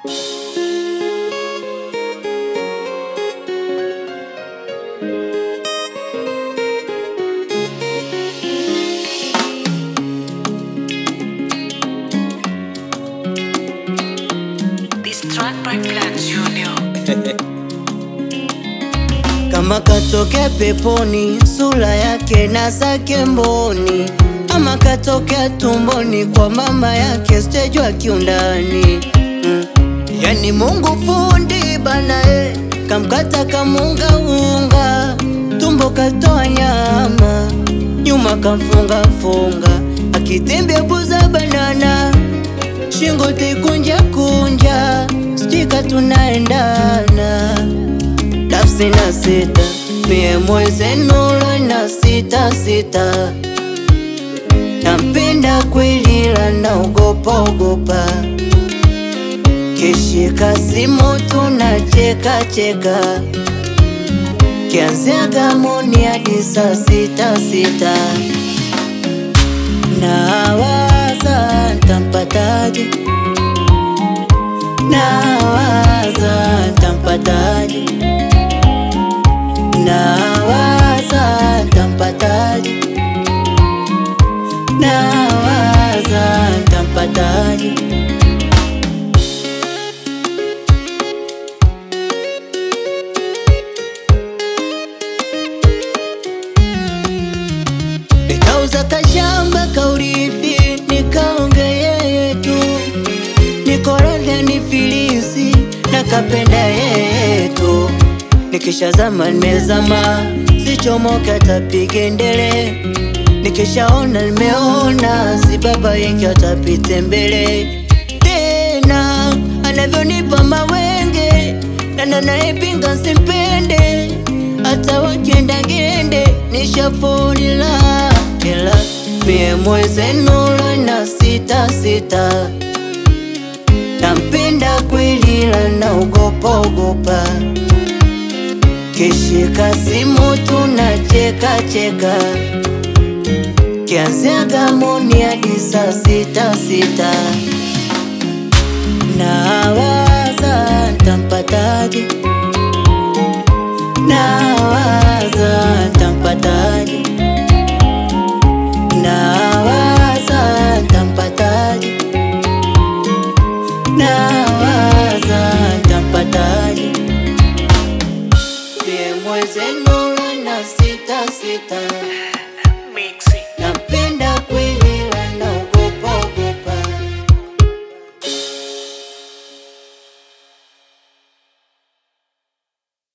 This track by Plan Junior. kama katokea peponi, sura yake na zake mboni, ama katokea tumboni kwa mama yake, stejwa kiundani mm. Yani Mungu fundi bana e, kamkata kamunga unga, tumbo katoa nyama, nyuma kamfunga funga, akitembea buza banana, shingo tikunja kunja, stika tunaendana nafsi na sita mie mwezenula na sita sita nampenda kweli la naogopa ogopa kishika simu tunacheka cheka kianzia gamoni hadi saa sita sita nawaza ntampataje nawaza ntampataje nawaza ntampataje nawaza ntampataje nikauza kashamba kaurithi nikaonge yeye tu nikoradha ni filisi na kapenda yeye tu nikishazama nimezama sichomoka tapige ndele nikishaona nimeona si baba yake atapite mbele tena anavyonipa mawenge na nanaepinga simpende hata wakienda ngende nishafunila ila mie mwezenula na sita sita nampenda kweli la naogopa ogopa kishika simu tunacheka cheka kianzia gamoni hadi saa sita sita nawaza ntampataje nawaza ntampataje nawaza ntampataje nawaza ntampataje Pie mwezenula na sita sita